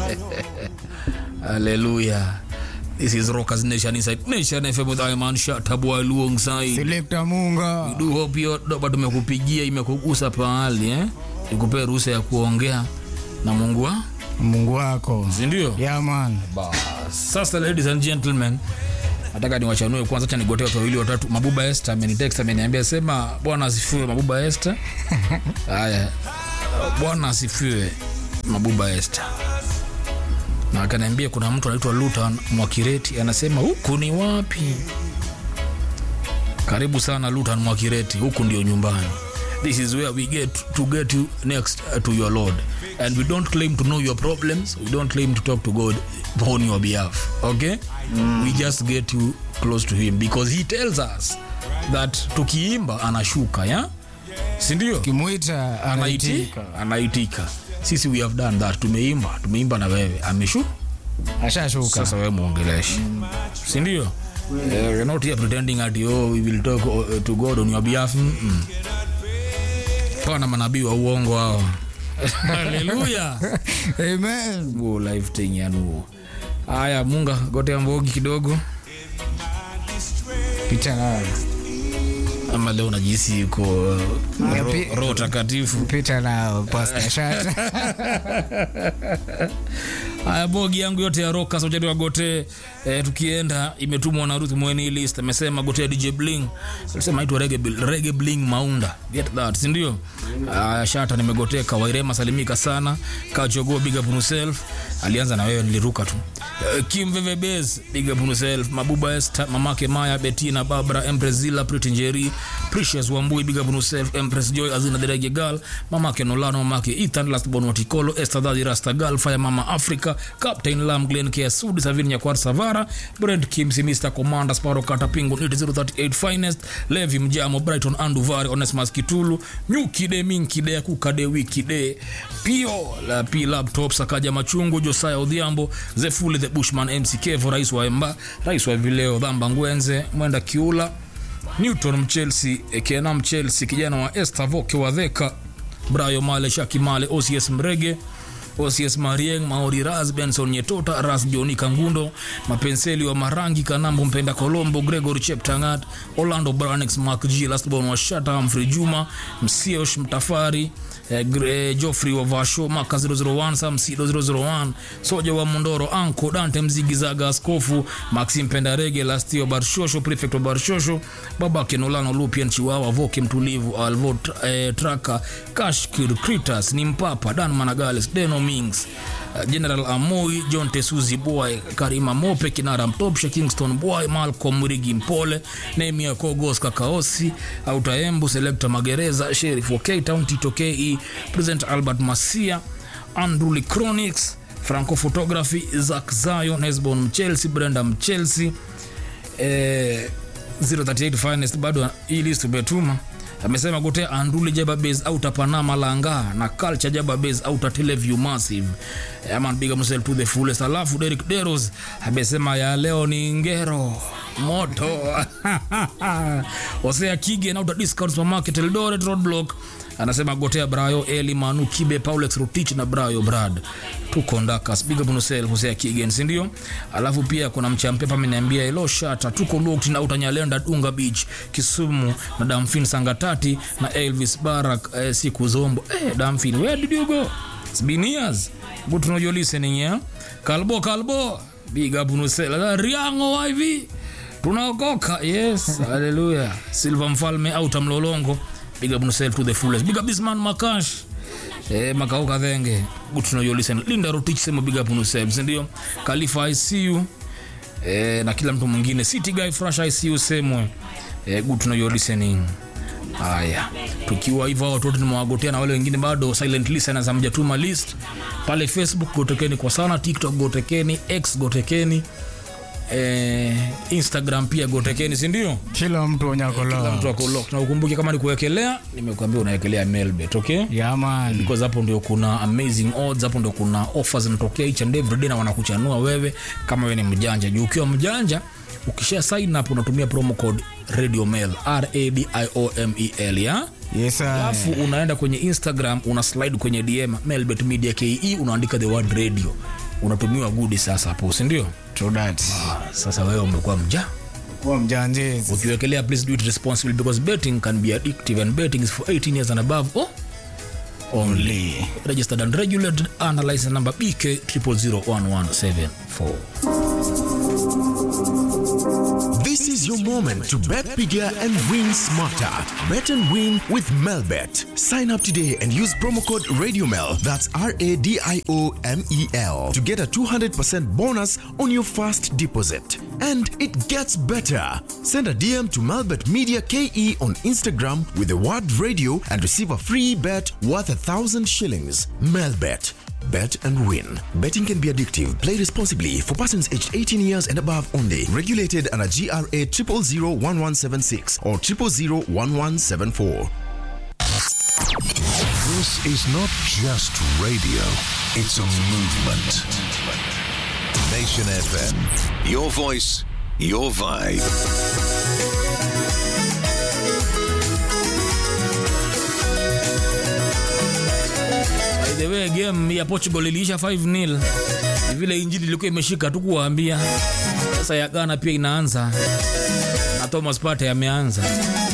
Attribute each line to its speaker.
Speaker 1: Hallelujah. This is Rockers Nation Inside Nation FM with Iman Shatabwa alongside.
Speaker 2: Selector Munga.
Speaker 1: Do hope hiyo doba tumekupigia imekugusa pahali eh? Ikupee ruhusa ya kuongea na Mungu wa
Speaker 2: Mungu wako.
Speaker 1: si ndio?
Speaker 2: Yeah man.
Speaker 1: Bas. Sasa ladies and gentlemen, nataka niwachanue kwanza, acha nigotee watu wawili watatu. Mabuba Esther amenitext ameniambia sema bwana asifiwe Mabuba Esther. Haya, bwana asifiwe Mabuba Esther. Na akaniambia kuna mtu anaitwa Lutan Mwakireti anasema huku ni wapi? Karibu sana Lutan Mwakireti, huku ndio nyumbani. This is where we get to get you next uh, to your Lord. And we don't claim to know your problems. We don't claim to talk to God on your behalf. Okay? We just get you close to him because he tells us that tukiimba anashuka, ya? Si ndio?
Speaker 2: Kimuita
Speaker 1: Anaitika.
Speaker 2: anaitika.
Speaker 1: Anaitika. Sisi we have done that. Tumeimba, tumeimba na wewe. Ameshu?
Speaker 2: Ashashuka.
Speaker 1: Sasa wewe muongeleshi. Si ndio? Uh, we're not here pretending at oh, we will talk uh, to God on your behalf. Mm -mm. Pana manabii wa uongo hao. Haleluya.
Speaker 2: Amen.
Speaker 1: Nguo life thing ya nuo. Haya, Munga gotea mbogi kidogo.
Speaker 2: Pita nayo.
Speaker 1: Ama leo najisi yuko uh,
Speaker 2: Ya
Speaker 1: ro-
Speaker 2: pi-
Speaker 1: roho takatifu.
Speaker 2: Pita nayo Pastor Shata.
Speaker 1: Haya, bogi yangu yote ya roka sauti wa gote eh, tukienda imetumwa na Ruth Mweni list amesema gote DJ Bling alisema aitwa Reggae Bl- Reggae Bling Maunda get that si ndio? Haya, shata nimegoteka Wairema salimika sana Kachogo big up on yourself alianza na wewe niliruka tu Eh, Kim Veve Base big up on yourself Mabuba Esther mamake Maya Bettina Barbara Empress Zilla Pretty Njeri Precious Wambui big up on yourself Empress Joy Azina the Reggae Girl mamake Nolano mamake Ethan Last Born Watikolo Esther Daddy Rasta Girl Fire Mama Africa Captain Lam Glen Kia Sudi Savini Nyakwar Savara Brent Kimsi Mr Commander Sparrow Kata Pingo 038 Finest Levi Mjamo Brighton Anduvari Onesmus Kitulu Nyuki De Minki De Kuka De Wiki De Pio la P Laptop Sakaja Machungu Josiah Odhiambo Zefuli the Bushman MC Kevo Rais wa Emba Rais wa Vileo Dhamba Ngwenze Mwenda Kiula Newton Mchelsea Kena Mchelsea kijana wa Esther Voke wa Dheka Brayo Male Shaki Male OCS Mrege OCS Marieng Maori Raz Benson Nyetota Ras Joni Kangundo Mapenseli wa Marangi Kanambo Mpenda Kolombo Gregory Cheptangat Orlando Branex Mark G Lastborn wa Shata Humphrey Juma Msiosh Mtafari eh, Gre- eh, Geoffrey wa Vasho Maka 001 Samsido 001 Soja wa Mondoro Anko Dante Mzigizaga Askofu Maxim Pendarege Lastio Barshosho Prefect wa Barshosho Babake Nolano Lupien Chiwawa Voke Mtulivu Alvo eh, Traka Kashkir Kritas ni Mpapa Dan Managales Deno Mings uh, General Amoi John Tesuzi Boy Karima Mope Kinara Mtopshe Kingston Boy Malcolm Rigi Mpole Nemia Kogos Kakaosi Autaembu Selector Magereza Sheriff wa K-Town Tito KE President Albert Masia Andrew Chronics Franco Photography Zak Zion Hesbon Mchelsea Brenda Mchelsea eh, 038 finest bado hii list umetuma amesema gotea anduli jaba base au tapanama langa na culture jaba base au teleview massive aman big up yourself to the fullest alafu Derek Deros amesema ya leo ni ngero moto Osea Kige na discount supermarket Eldoret roadblock anasema gotea brayo eli manu kibe paulex rutich na brayo brad tuko ndakas big up on yourself Hosea Kigen si ndio alafu pia kuna mchampepa ameniambia elo shata tuko locked na utanyalenda dunga beach kisumu na damfin sangatati na elvis barak eh, siku zombo eh, damfin where did you go it's been years but know you're listening yeah kalbo kalbo big up on yourself riango hivi tunaokoka yes haleluya silva mfalme au tamlolongo big up yourself to the fullest big up this man makash eh makao kadhenge good to know you listen linda rotich sema big up yourself si ndio khalifa icu eh na kila mtu mwingine city guy fresh icu semwe eh good to know you listening haya tukiwa hivyo hao watoto nimewagotea na wale wengine bado silent listeners hamjatuma list pale facebook gotekeni kwa sana tiktok gotekeni x gotekeni eh, instagram pia gotekeni sindio
Speaker 2: Kila mtu
Speaker 1: kila
Speaker 2: onyakolo.
Speaker 1: mtu ako locked. na ukumbuke kama ni kuwekelea nimekuambia unawekelea melbet okay
Speaker 2: Yeah man.
Speaker 1: because hapo ndio kuna amazing odds hapo ndio kuna offers zinatokea each and every day na wanakuchanua wewe kama wewe ni mjanja juu ukiwa mjanja ukisha sign up unatumia promo code radio mail r a d i o m e l ya
Speaker 2: Yes sir.
Speaker 1: alafu unaenda kwenye instagram una slide kwenye dm melbet media ke unaandika the word radio unatumiwa gudi sasa hapo sindio
Speaker 2: True that.
Speaker 1: sasa wewe umekuwa mja
Speaker 2: Kuwa mjanjezi.
Speaker 1: ukiwekelea please do it responsibly because betting can be addictive and betting is for 18 years and above oh? only registered and regulated under license number bk 0001174
Speaker 3: This is your moment to bet bigger and win smarter. Bet and win with Melbet. Sign up today and use promo code RadioMel, that's R A D I O M E L, to get a 200% bonus on your first deposit. And it gets better. Send a DM to Melbet Media KE on Instagram with the word radio and receive a free bet worth a thousand shillings. Melbet. Bet and win. Betting can be addictive. Play responsibly for persons aged 18 years and above only. Regulated under GRA 0001176 or 0001174.
Speaker 4: This is not just radio, it's a movement. Nation FM. Your voice, your vibe.
Speaker 1: By the way, game ya Portugal iliisha 5-0. Ni vile injili ilikuwa imeshika tu kuwaambia. Sasa ya Ghana pia inaanza na Thomas Partey ameanza.